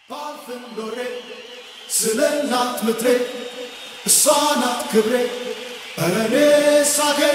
ባልፍም ኖሬ ስለ እናት ምድሬ እሷ ናት ክብሬ ኧረ እኔስ አገሬ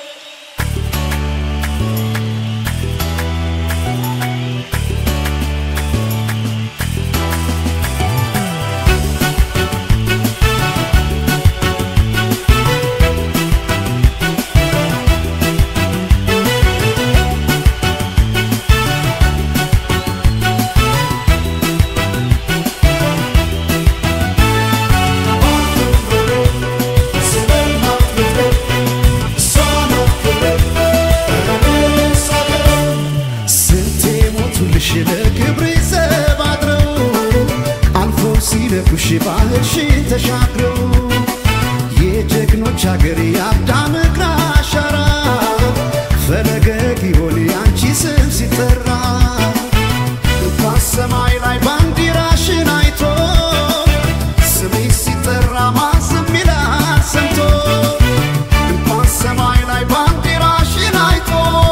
ስለ እናት ምድሬ እሷ ናት ክብሬ ኧረ እኔስ አገሬ ስንቴ ሞቱልሽ ለክብሬ ዘብ አድረው አልፎ ሲነኩሽ ባህርሽን ተሻግረው የጀግኖች አገር የአዳም እግር አሻራ ፈለገ ጊዮን ያንቺ ስም ሲጠራ እንኳን ሰማይ ላይ ባንዲራሽን አይቶ ስሜ ሲጠራ ማን ዝም ይላል ሰምቶ እንኳን ሰማይ ላይ ባንዲራሽን አይቶ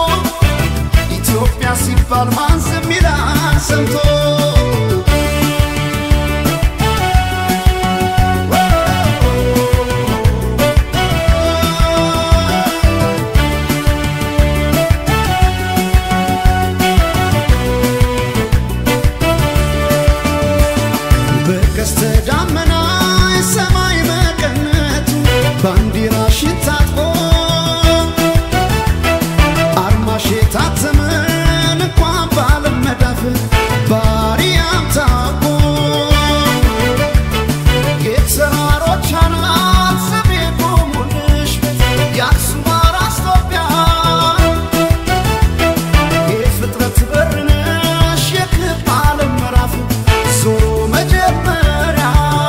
ኢትዮጵያ ሲባል ማን ዝም ይላል ሰምቶ በቀስተ ዳመና የሰማይ መቀነቱ ባንዲራሽን ታጥቆ አርማሽ የታተመን እንኳን ባለም መዳፍ ባሪያም ታውቆ የተራሮች አናት ስሜ ቆሙልሽ የአክሱም አራስ ኢትዮጵያ የፍጥረት በር ነሽ የክብ ዓለም ምዕራፍ ዞሮ መጀመሪያ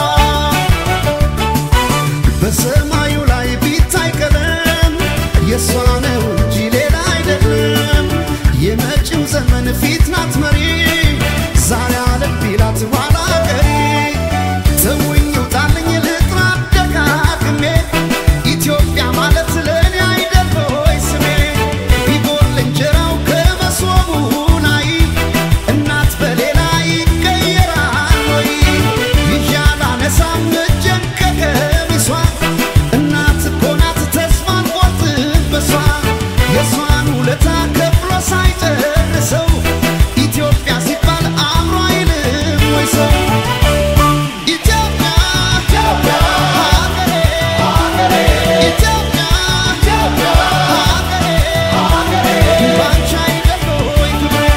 በሰማዩ ላይ ቢታይ ቀለም የእሷ ነው እንጂ ሌላ አይደለም። የመጪው ዘመን ፊት ናት መሪ ዛሬ አለም ቢላት ኋላ ቀሪ ተውኝ ውጣልኝ ልጥራ ደጋግሜ ኢትዮጵያ ማለት ለእኔ አይደል ሆይ ስሜ ቢጎል እንጀራው ከመሶቡ ላይ እናት በሌላ ይቀየራል ወይ ይዣል አነሳም እጄን ከቀሚሷ እናት እኮ ናት ተስፋን ቆርጥበሷ የእሷን ውለታ ከፍሎ ሳይጨርሰው ኢትዮጵያ ሲባል አብሮ አይልም ወይ ሰው ኢትዮጵያ ኢትዮጵያ ሀገሬ ሀገሬ ኢትዮጵያ ኢትዮጵያ ሀገሬ ሀገሬ ባንቺ አይደል ወይ ክብሬ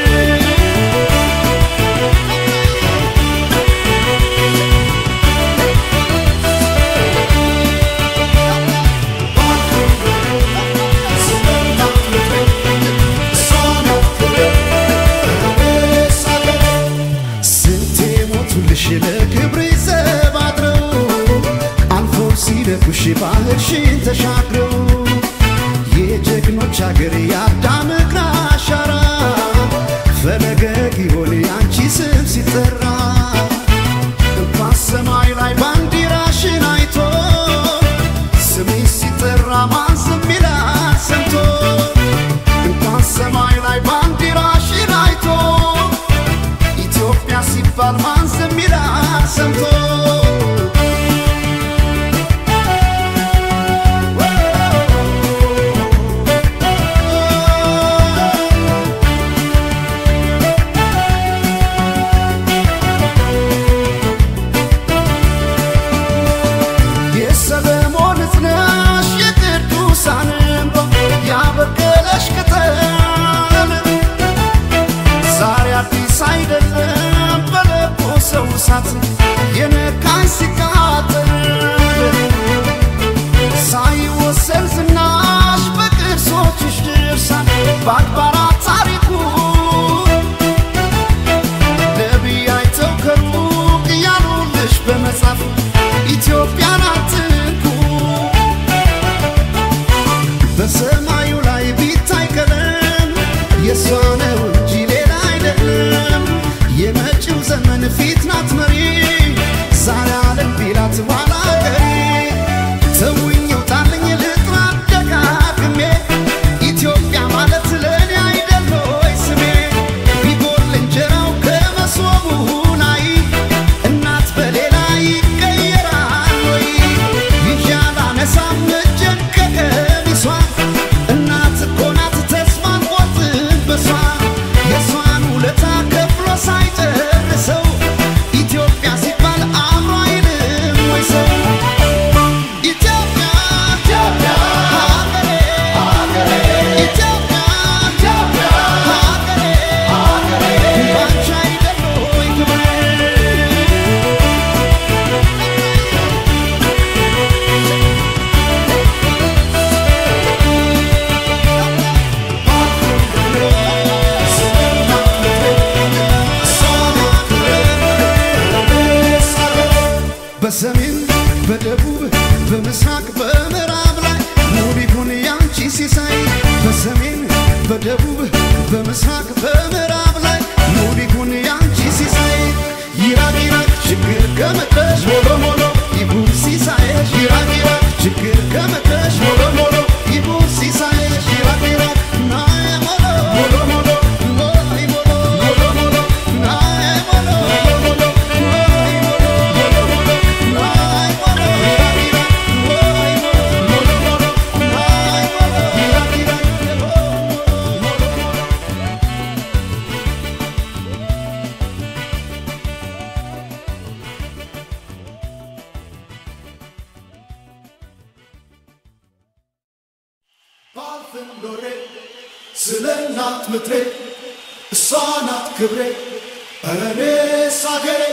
ስለ እናት ምድሬ እሷ ናት ክብሬ ኧረ እኔስ አገሬ ስንቴ ሞቱልሽ ለክብሬ ዘብ አድረው አልፎ ሲደጉሽ ባህርሽን ተሻግረው የጀግኖች አገር የአዳም እግር አሻራ ፈለገ ጊዮን ያንቺ ስም ሲጠራ እንኳን ሰማይ ላይ ባንዲራሽን አይቶ ስሜ ሲጠራ ማን ዝም ይላል ሰምቶ እንኳን ሰማይ ላይ ባንዲራሽን አይቶ ኢትዮጵያ ሲባል ማን ዝም ይላል ሰምቶ የሰለሞን እዝነሽ የቅዱሳን እንባ ያበቀለሽ ቅጠል ዛሬ አዲስ አይደለም በለኮሰው እሳት የነካኝ ሲቃጠል ሳይወሰን ዝናሽ በቅርሶችሽ ድርሳን በአድባራት ታሪኩ ነቢይ አይተው ከሩቅ እያሉልሽ በመጻፍ ኢትዮጵያን አትንኩ በሰማዩ ላይ ቢታይ ቀለም የእሷ ነው እንጂ ሌላ አይደለም። የመጪው ዘመን ፊት ናት መሪ ዛሬ አለም ቢላት ኋላ ቀሪ ተውኝ ውጣልኝ ልጥራ ደጋግሜ ኢትዮጵያ ማለት ለእኔ አይደል ሆይ ስሜ ቢጎል እንጀራው ከመሶቡ ላይ በሰሜን በደቡብ በምስራቅ በምዕራብ ላይ ሙሉ ይሁን ያንቺ ሲሳይ በሰሜን በደቡብ በምስራቅ በምዕራብ ላይ ሙሉ ይሁን ያንቺ ሲሳይ ይራቅ ይራቅ ችግር ከመጣሽ ሞሎ ሞሎ ይሁን ሲሳይሽ ይራቅ ይራቅ ችግር ከመጣሽ ሞሎ ሞሎ ይሁን ሲሳይሽ ይራቅ ይራቅ ናየ ሞሎ ሞሎ ሞሎ ሞይ ሞሎ ሞሎ ሞሎ ናየ ሞሎ ሞሎ ሞሎ ሞይ ሞሎ ሞሎ ሞሎ ናየ ሞሎ ይራቅ ይራቅ ሞይ ሞሎ ሞሎ ሞሎ ናየ ሞሎ ይራቅ ይራቅ ሞሎ ሞሎ ባልፍም ኖሬ ስለ እናት ምድሬ እሷ ናት ክብሬ ኧረ እኔስ አገሬ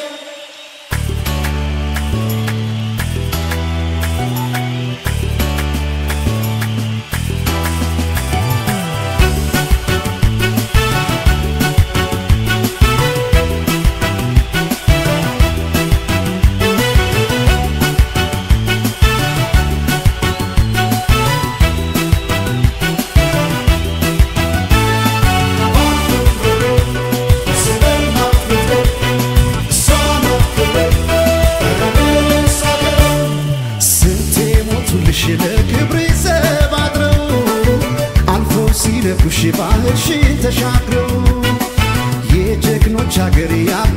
ስለ እናት ምድሬ እሷ ናት ክብሬ ኧረ እኔስ አገሬ ስንቴ ሞቱልሽ ለክብሬ ዘብ አድረው አልፎ ሲደፉሽ ባህርሽን ተሻግረው የጀግኖች አገር ያ